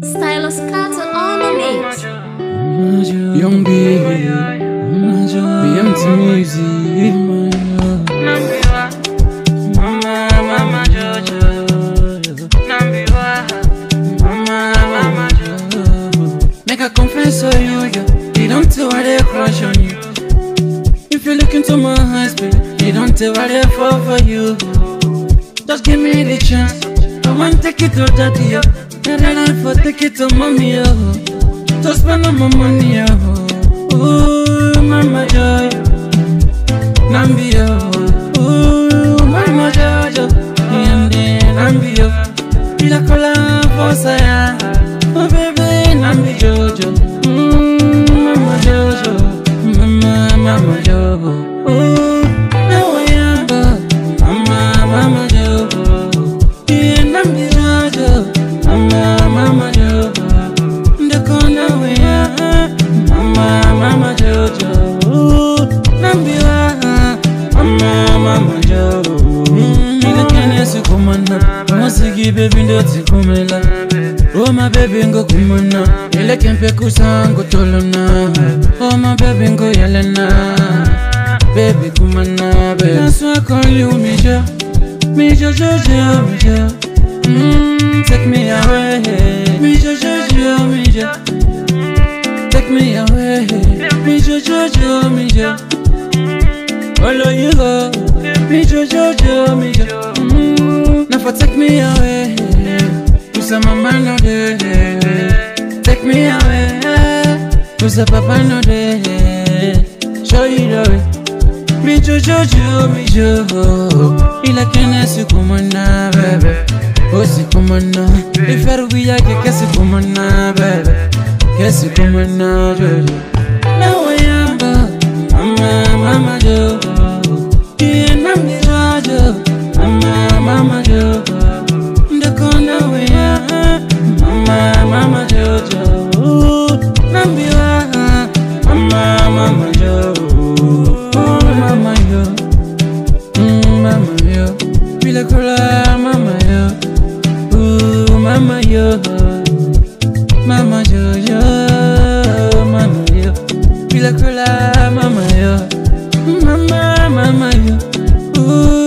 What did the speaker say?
Stylus Carter on the mix. Young B, BMT Music. Make a confess to you, yeah. You don't tell why they crush on you. If you look into my eyes, baby, you don't tell why they fall for you. Just give me the chance. I want take it to daddy, yo. And then I for take it to mommy, yo. Just spend all my money, yo. Ooh, mama joy. Nambi, yo. Ooh, mama jojo. Yende, nambi, yo. Ila kola fosa ya. Oh, baby, nambi jojo. Mm, mama jojo. Mama, mama jojo. Ooh, now I am, mama, mama jojo. Yeah, nambi jojo. Mama, mama jojo. Ndakona weya Mama, mama jojo Nambiwa Mama, mama jojo Nina kene sikumana Musiki baby ndo tikumela Oh my baby ngo kumana Ile kempe kusango tolona Oh my baby ngo yelena Baby kumana baby That's why I call you Misha Misha Jojo Misha mm, Take me away Misha Jojo Misha Take me away Misha Jojo Misha Follow you go Misha Jojo Misha mm, Now for take me away Kusa mama no de Take me away Kusa papa no de Show you the way Mi jojo mi jo Ila kene si kumana bebe O si kumana Iferu biya ke ke si kumana bebe Ke si kumana jojo Na wayamba Mama mama jo Iye nami jojo Mama mama jo Ndakona waya Mama mama jojo Nambiwa Mama mama jojo Oh mama yo mm, Mama yo Bila kula mama yo Ooh mama yo Mama jojo Mama yo Bila kula mama yo Mama mama yo Ooh